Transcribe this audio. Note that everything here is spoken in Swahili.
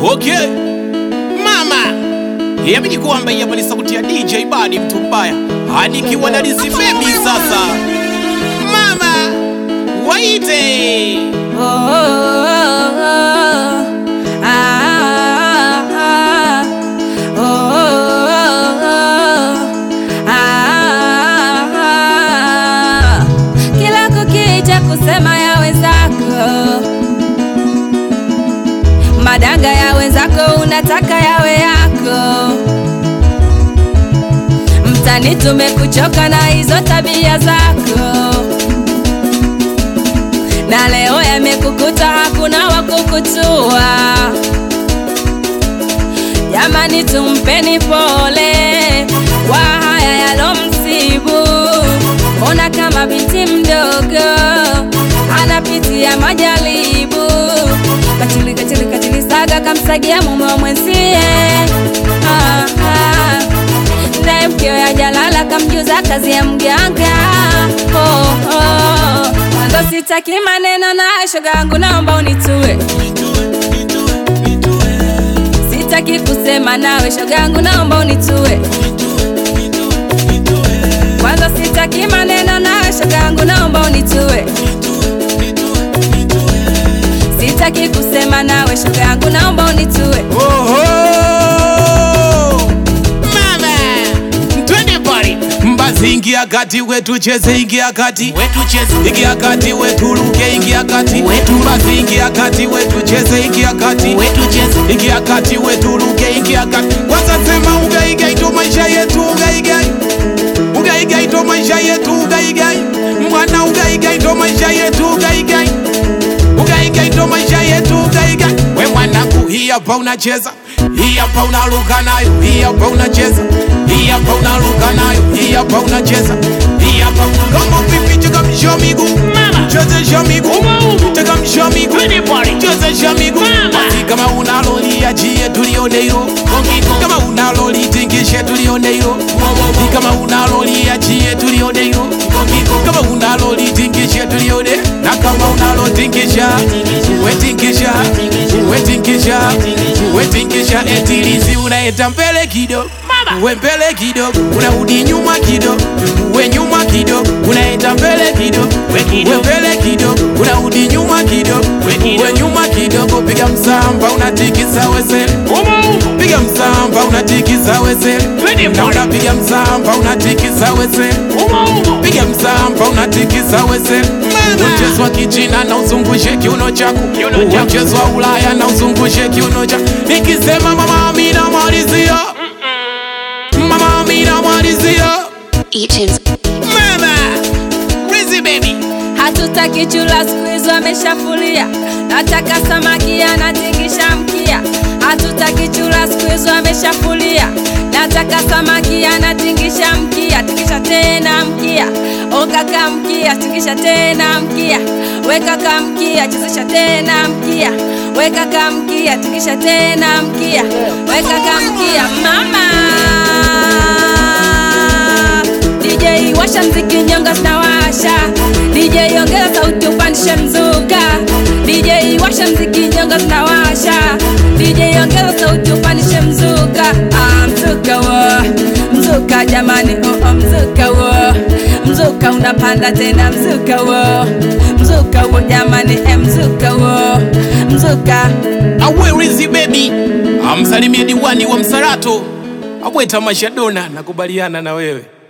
Okay. Mama. Yabidi kwamba hapa ni sauti ya DJ Badi mtu mbaya. Hadi kiwa na Lizzy Baby sasa. Mama. Waite. Oh, oh, oh, oh. Ah, ah, oh, oh, oh. Ah, ah. Kila kukicha kusema ya wenzako, madanga ya wenzako unataka yawe yako. Mtani, tumekuchoka na hizo tabia zako na leo yamekukuta, hakuna wa kukutua. Jamani, tumpeni pole kwa haya yalomsibu. Mbona kama binti mdogo anapitia majaribu, katili katili katili, saga kamsagia mume wa mwenzie. Ah, ah. Naye mkeo ya jalala kamjuza kazi ya mganga. Oh, oh. Mwanzo sitaki maneno na shoga yangu, naomba unitue. Sitaki kusema nawe shoga yangu, naomba unitue. Kwanza sitaki maneno nawe shoga yangu, naomba unitue. Sitaki kusema nawe shoga yangu, naomba unitue. Oho! Mama! Twende pale. Mbazi ingia kati wetu cheze ingia kati wetu cheze ingia kati wetu ruke ingia kati wetu mbazi ingia kati wetu cheze ingia kati wetu cheze ingia kati wetu ruke ingia kati kwanza sema ugaigai ndo maisha yetu ugaigai ugaigai ndo maisha yetu ugaigai mwana ugaigai ndo maisha yetu ugaigai ugaigai ndo maisha yetu ugaigai we mwanangu hii hapa unacheza hii hapa unaruka nayo hii hapa unacheza hii hapa unaruka nayo hii hapa unacheza hii hapa kama pipi cheka msho miguu chezesha miguu cheka msho miguu chezesha miguu basi kama unalolia jie tulione hilo kama unaloli tingishe tulione hilo kama unalolia jie tulione hilo kama unaloli tingishe tulione na kama unalotingisha wetingisha wetingisha wetingisha etilizi unaeta mbele kidogo we mbele kidogo unarudi nyuma kidogo we nyuma kidogo unaenda mbele kidogo we mbele kidogo unarudi nyuma kidogo we nyuma kidogo piga msamba unatikisa wesele piga msamba unatikisa wesele na unapiga msamba unatikisa wesele piga msamba unatikisa wesele mchezo wa kichina na uzungushe kiuno chako Uwe mchezo wa ulaya na uzungushe kiuno chako nikisema mama amina malizia mama amina malizia Eaton's mama Rizzy baby Hatutaki chura siku hizo ameshafulia, nataka samaki anatingisha mkia. Hatutaki chura siku hizo ameshafulia, nataka samaki anatingisha mkia. Tingisha tena mkia, o kaka mkia, tingisha tena mkia, we kaka mkia, chezesha tena mkia, we kaka mkia, tingisha tena mkia, we kaka mkia, mama DJ washa mziki nyonga zinawasha DJ ongeza sauti upandishe mzuka DJ washa mziki nyonga zinawasha DJ ongeza sauti upandishe mzuka ah, mzuka wo mzuka jamani oh, oh, mzuka wo mzuka unapanda tena mzuka wo mzuka wo jamani eh, mzuka wo mzuka awe Rizzy baby amsalimie diwani wa Msarato abweta mashadona nakubaliana na wewe